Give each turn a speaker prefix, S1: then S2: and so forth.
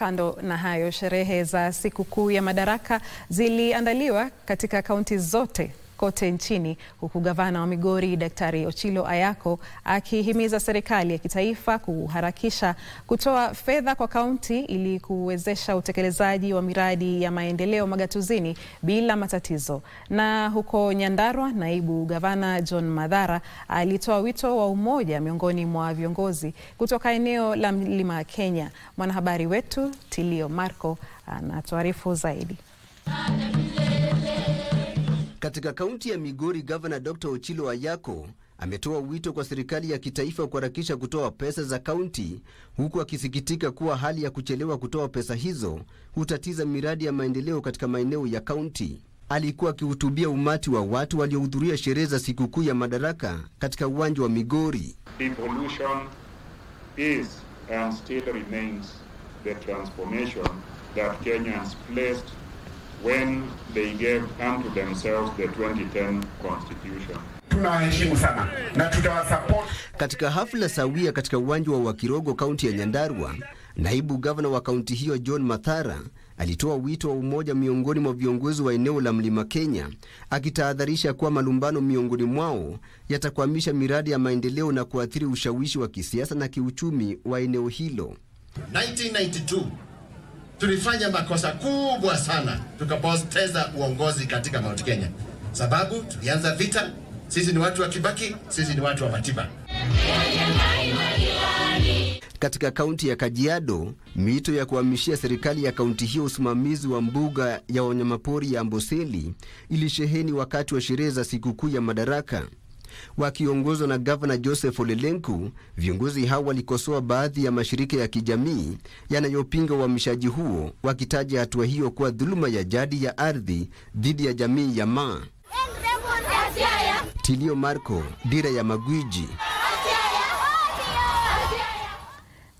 S1: Kando na hayo, sherehe za sikukuu ya Madaraka ziliandaliwa katika kaunti zote kote nchini huku gavana wa Migori Daktari Ochilo Ayako akihimiza serikali ya kitaifa kuharakisha kutoa fedha kwa kaunti ili kuwezesha utekelezaji wa miradi ya maendeleo magatuzini bila matatizo. Na huko Nyandarua, naibu gavana John Mathara alitoa wito wa umoja miongoni mwa viongozi kutoka eneo la Mlima Kenya. Mwanahabari wetu Tilio Marco anatuarifu zaidi.
S2: Katika kaunti ya Migori, gavana Dr. Ochilo Ayako ametoa wito kwa serikali ya kitaifa kuharakisha kutoa pesa za kaunti, huku akisikitika kuwa hali ya kuchelewa kutoa pesa hizo hutatiza miradi ya maendeleo katika maeneo ya kaunti. Alikuwa akihutubia umati wa watu waliohudhuria sherehe za sikukuu ya Madaraka katika uwanja wa Migori.
S3: Devolution is and still remains the transformation that Kenyans placed when they gave unto themselves the 2010 constitution.
S4: Tunawaheshimu sana na tutawasupport.
S2: Katika hafla sawia katika uwanja wa Wakirogo, kaunti ya Nyandarua, naibu gavana wa kaunti hiyo John Mathara alitoa wito wa umoja miongoni mwa viongozi wa eneo la Mlima Kenya, akitahadharisha kuwa malumbano miongoni mwao yatakwamisha miradi ya maendeleo na kuathiri ushawishi wa kisiasa na kiuchumi wa eneo hilo.
S5: 1992 tulifanya makosa kubwa sana, tukapoteza uongozi katika Mount Kenya sababu tulianza vita. Sisi ni watu wa Kibaki, sisi ni watu wa Matiba.
S2: Katika kaunti ya Kajiado, mito ya kuhamishia serikali ya kaunti hiyo usimamizi wa mbuga ya wanyamapori ya Amboseli ilisheheni wakati wa sherehe za sikukuu ya Madaraka. Wakiongozwa na gavana Joseph Olelenku, viongozi hao walikosoa baadhi ya mashirika ya kijamii yanayopinga uhamishaji huo, wakitaja hatua hiyo kuwa dhuluma ya jadi ya ardhi dhidi ya jamii ya Maa. Tilio Marco, Dira ya Magwiji.